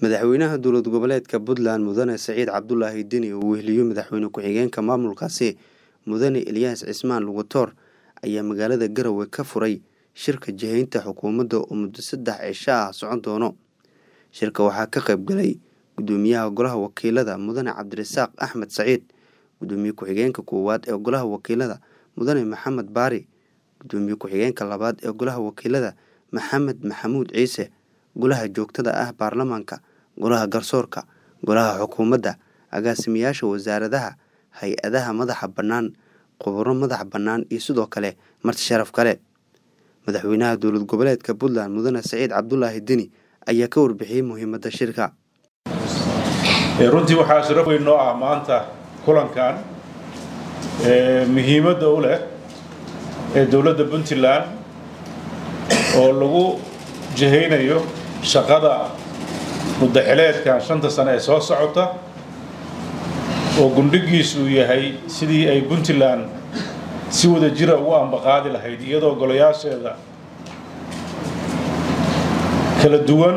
madaxweynaha dowlad goboleedka puntland mudane saciid cabdulaahi deni uu weheliyo madaxweyne ku-xigeenka maamulkaasi mudane elyaas cismaan lugutoor ayaa magaalada garowe ka furay shirka jihaynta xukuumadda oo muddo saddex cisho ah socon doono shirka waxaa ka qayb galay gudoomiyaha golaha wakiilada mudane cabdirasaaq axmed saciid gudoomiye ku-xigeenka koowaad ee golaha wakiilada mudane maxamed baari gudoomiye ku-xigeenka labaad ee golaha wakiilada maxamed maxamuud ciise golaha joogtada ah baarlamaanka golaha garsoorka golaha xukuumadda agaasimayaasha wasaaradaha hay-adaha madaxa bannaan khuburo madax bannaan iyo sidoo kale marti sharaf kale madaxweynaha dowlad goboleedka puntland mudane saciid cabdulaahi deni ayaa ka warbixiyey muhiimadda shirka runtii waxaa sharaf weyn noo ah maanta kulankan muhiimadda u leh ee dowladda puntland oo lagu jihaynayo shaqada muddaxileedkan shanta sane ee soo socota oo gundhigiisu uu yahay sidii ay puntland si wada jira ugu ambaqaadi lahayd iyadoo golayaasheeda kala duwan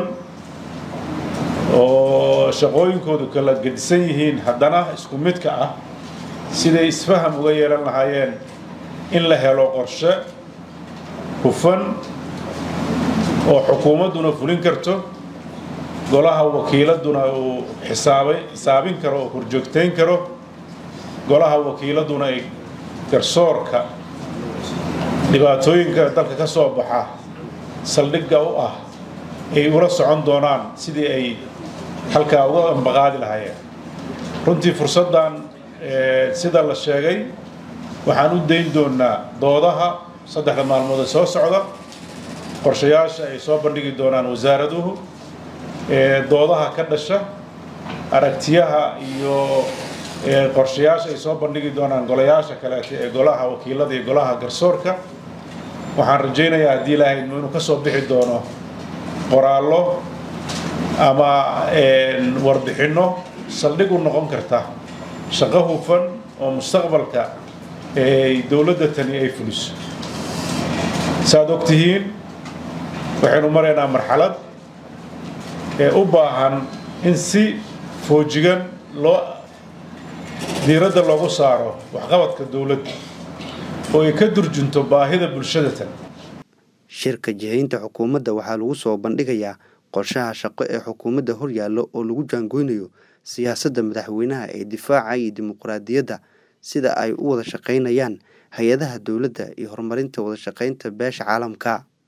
oo shaqooyinkoodu kala gedisan yihiin haddana isku midka ah siday isfaham uga yeelan lahaayeen in la helo qorshe hufan oo xukuumadduna fulin karto golaha wakiiladuna uu xisaabay xisaabin karo oo horjoogtayn karo golaha wakiiladuna ay garsoorka dhibaatooyinka dalka ka soo baxa saldhigga u ah ay ula socon doonaan sidii ay halkaa uga ambaqaadi lahaayeen runtii fursaddan sida la sheegay waxaan u dayn doonaa doodaha saddexda maalmood ee soo socda qorshayaasha ay soo bandhigi doonaan wasaaraduhu doodaha ka dhasha aragtiyaha iyo qorshayaasha ay soo bandhigi doonaan golayaasha kaleeta ee golaha wakiilada iyo golaha garsoorka waxaan rajaynayaa haddii ilaahay inuu ka soo bixi doono qoraallo ama warbixinno saldhig u noqon karta shaqo hufan oo mustaqbalka dowladda tani ay fuliso saaad og tihiin waxaynu maraynaa marxalad ee u baahan in si foojigan loo diiradda loogu saaro waxqabadka dowladda oo ay ka durjunto baahida bulshada tan shirka jihaynta xukuumadda waxaa lagu soo bandhigayaa qorshaha shaqo ee xukuumadda horyaallo oo lagu jaangoynayo siyaasadda madaxweynaha ee difaaca iyo dimuqraadiyadda sida ay u wada shaqaynayaan hay-adaha dowladda iyo horumarinta wada shaqaynta beesha caalamka